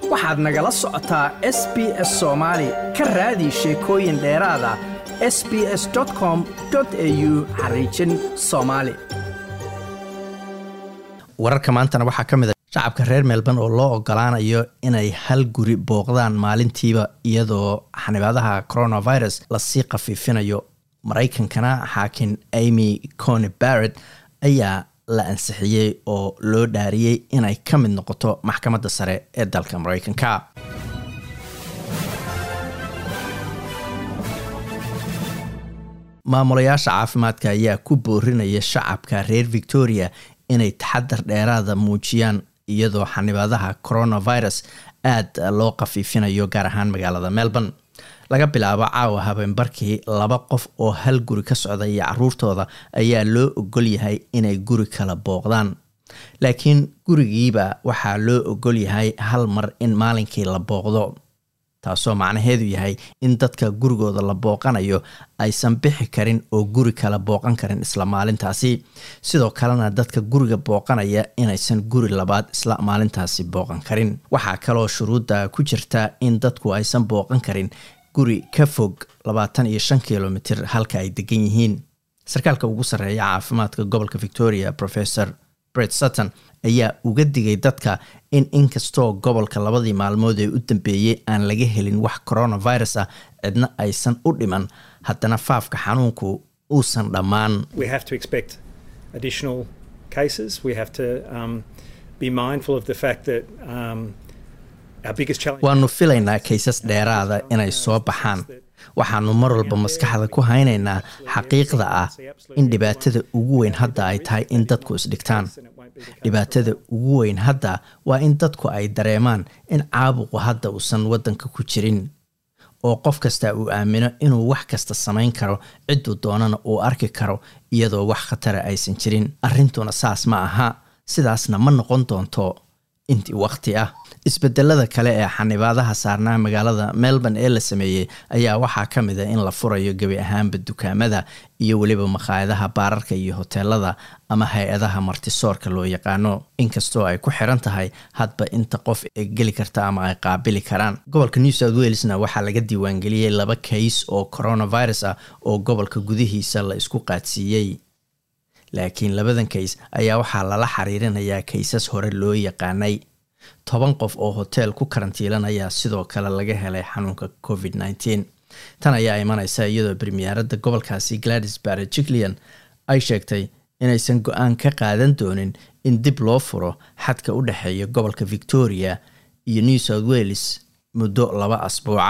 waxaad nagala socotaa s b s soomaali ka raadi sheekooyin dheeraada s b s com au xariijin soomaali wararka maantana waxaa ka mid a shacabka reer melbourne oo loo ogolaanayo inay hal guri booqdaan maalintiiba iyadoo xanibaadaha coronavirus lasii khafiifinayo maraykankana xaakin amy cony barrett ayaa la ansixiyey oo loo dhaariyey inay ka mid noqoto maxkamadda sare ee dalka maraykanka maamulayaasha caafimaadka ayaa ku boorinaya shacabka reer victoria inay taxadar dheeraada muujiyaan iyadoo xanibaadaha coronavirus aada loo khafiifinayo gaar ahaan magaalada melbourne laga bilaabo caawa habeenbarkii laba qof oo hal guri ka socda iyo caruurtooda ayaa loo ogol yahay inay guri kala booqdaan laakiin gurigiiba waxaa loo ogol yahay hal mar in maalinkii la booqdo taasoo macnaheedu yahay in dadka gurigooda la booqanayo aysan bixi karin oo guri kala booqan karin isla maalintaasi sidoo kalena dadka guriga booqanaya inaysan guri labaad isla maalintaasi booqan karin waxaa kaloo shuruudda ku jirta in dadku aysan booqan karin guri ka fog labaatan iyo shan kilomitr halka ay degan yihiin sarkaalka ugu sarreeya caafimaadka gobolka victoria professor bret sutton ayaa uga digay dadka in inkastoo gobolka labadii maalmood ee u dambeeyey aan laga helin wax coronavirus ah cidna aysan u dhiman haddana faafka xanuunku uusan dhammaan waanu filaynaa kaysas dheeraada inay soo baxaan waxaanu mar walba maskaxda ku haynaynaa xaqiiqda ah in dhibaatada ugu weyn hadda ay tahay in dadku isdhigtaan dhibaatada ugu weyn hadda waa in dadku ay dareemaan in caabuqu hadda uusan waddanka ku jirin oo qof kasta uu aamino inuu wax kasta samayn karo cidduu doonana uu arki karo iyadoo wax khatara aysan jirin arrintuna saas ma aha sidaasna ma noqon doonto intii wakhti ah isbedelada kale ee xanibaadaha saarnaa magaalada melbourne ee la sameeyey ayaa waxaa ka mid a in la furayo gebi ahaanba dukaamada iyo weliba makhaayadaha baararka iyo hoteelada ama hay-adaha martisoorka loo yaqaano inkastoo ay ku xiran tahay hadba inta qof ee geli karta ama ay qaabili karaan gobolka new south walesna waxaa laga diiwaangeliyey laba kays oo coronavirus ah oo gobolka gudihiisa la isku qaadsiiyey laakiin labadan kays ayaa waxaa lala xiriirinayaa kaysas hore loo yaqaanay toban qof oo hoteel ku karantiilanayaa sidoo kale laga helay xanuunka covid nneteen tan ayaa imaneysa iyadoo bremiyaaradda gobolkaasi gladys barret jiclian ay sheegtay inaysan go-aan ka qaadan doonin in dib loo furo xadka u dhexeeya gobolka victoria iyo new south wales muddo laba asbuuca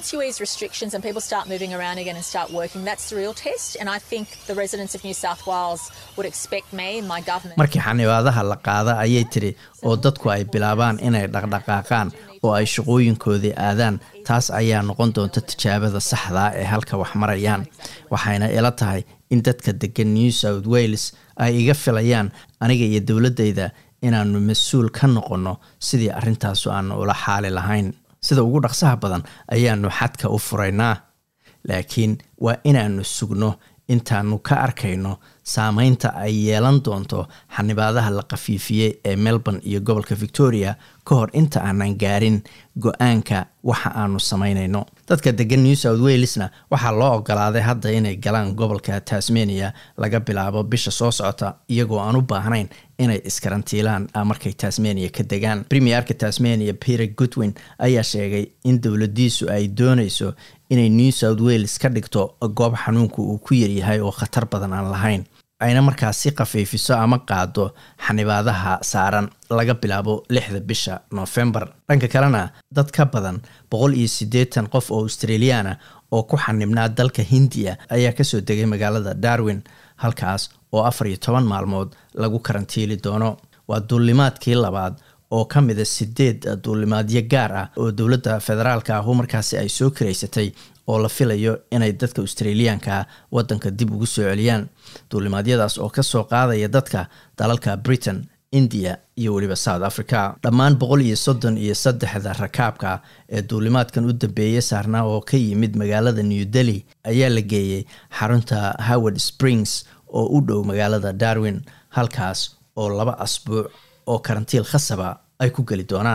markii xanibaadaha la qaada ayay tiri oo dadku ay bilaabaan inay dhaqdhaqaaqaan oo ay shaqooyinkoodii aadaan taas ayaa noqon doonta tijaabada saxdaa ee halka wax marayaan waxayna ila tahay in dadka degan new south wales ay iga filayaan aniga iyo dowladdayda inaanu mas-uul ka noqonno sidii arrintaasu aanu ula xaali lahayn sida ugu dhaqsaha badan ayaanu xadka u furaynaa laakiin waa inaanu sugno intaanu ka arkayno saameynta ay yeelan doonto xanibaadaha la khafiifiyey ee melbourne iyo gobolka victoria ka hor inta aanan gaarin go-aanka waxa aanu samaynayno dadka degan new south walesna waxaa loo ogolaaday hadda inay galaan gobolka tasmania laga bilaabo bisha soo socota iyagoo aan u baahnayn inay iskarantiilaan markay tasmania ka degaan premierka tasmania peter goodwin ayaa sheegay in dowladiisu ay dooneyso inay new south wales ka dhigto goob xanuunku uu ku yaryahay oo khatar badan aan lahayn ayna markaas si khafiifiso ama qaado xanibaadaha saaran laga bilaabo lixda bisha noofembar dhanka kalena dad ka badan boqol iyo siddeetan qof oo australiyaana oo ku xanibnaa dalka hindiya ayaa kasoo degay magaalada darwin halkaas oo afar iyo toban maalmood lagu karantiili doono waa duulimaadkii labaad oo ka mida sideed duulimaadyo gaar ah oo dowladda federaalka ahu markaasi ay soo karaysatay oo la filayo inay dadka australiyaanka wadanka dib ugu soo celiyaan duulimaadyadaas oo kasoo qaadaya dadka dalalka britain india iyo weliba south africa dhammaan boqol iyo soddon iyo saddexda rakaabka ee duulimaadkan u dambeeyey saarnaa oo ka yimid magaalada new delhi ayaa la geeyey xarunta howard springs oo u dhow magaalada darwin halkaas oo laba asbuuc oo karantiil khasaba ay ku geli doonaan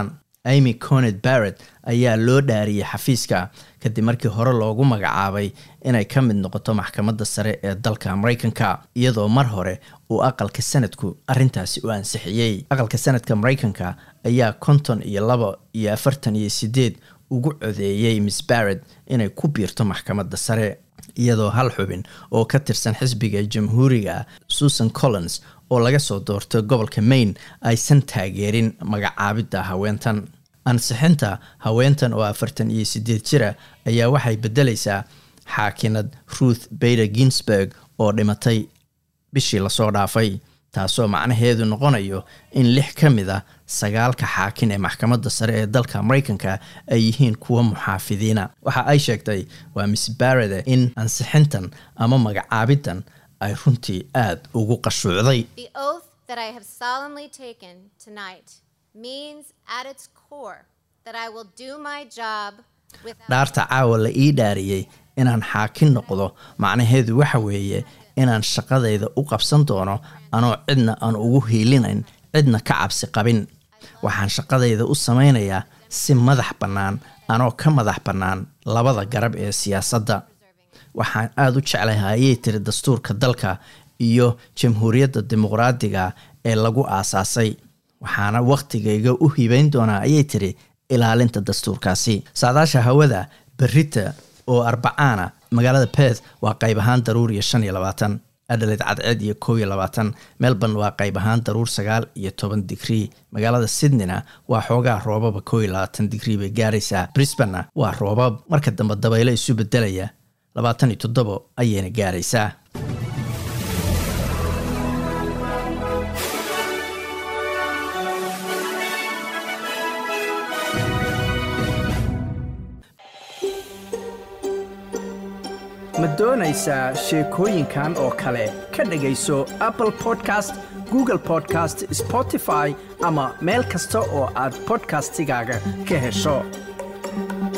amy conet barrett ayaa loo dhaariyey xafiiska kadib markii hore loogu magacaabay inay ka mid noqoto maxkamadda sare ee dalka maraykanka iyadoo mar hore uu aqalka sanadku arrintaasi u ansixiyey aqalka sanadka maraykanka ayaa konton iyo laba iyo afartan iyo sideed ugu codeeyey miss barrett inay ku biirto maxkamadda sare iyadoo hal xubin oo ka tirsan xisbiga jamhuuriga susan collins oo laga soo doortay gobolka maine aysan taageerin magacaabidda haweentan ansixinta haweentan oo afartan iyo sideed jira ayaa waxay beddelaysaa xaakinad ruth bader ginsburg oo dhimatay bishii lasoo dhaafay taasoo macnaheedu noqonayo in lix ka mid a sagaalka xaakin ee maxkamadda sare ee dalka maraykanka ay yihiin kuwa muxaafidiina waxa ay sheegtay waa miss barrede in ansixintan ama magacaabidan ay runtii aada ugu qashuucday dhaarta caawa la ii dhaariyey inaan xaakin noqdo macnaheedu waxa weeye inaan shaqadayda u qabsan doono anoo cidna aan ugu hiilinayn cidna ka cabsi qabin waxaan shaqadayda u samaynayaa si madax bannaan anoo ka madax bannaan labada garab ee siyaasadda waxaan aada u jeclahay ayay tiri dastuurka dalka iyo jamhuuriyadda dimuqraadiga ee lagu aasaasay waxaana wakhtigayga u hibayn doonaa ayay tiri ilaalinta dastuurkaasi saadaasha hawada berita oo arbacaana magaalada beth waa qayb ahaan daruur iyo shan iyo labaatan adhaleed cadceed iyo kow iyo labaatan melbourne waa qayb ahaan daruur sagaal iyo toban digrii magaalada sydneyna waa xoogaa roobaba kow iyo labaatan digrii bay gaaraysaa brisbanna waa roobab marka dambe dabaylo isu bedelaya labaatan iyo toddobo ayayna gaaraysaa ma doonaysaa sheekooyinkan oo kale ka dhegayso apple podcast google podcast spotify ama meel kasta oo aad bodkastigaaga ka hesho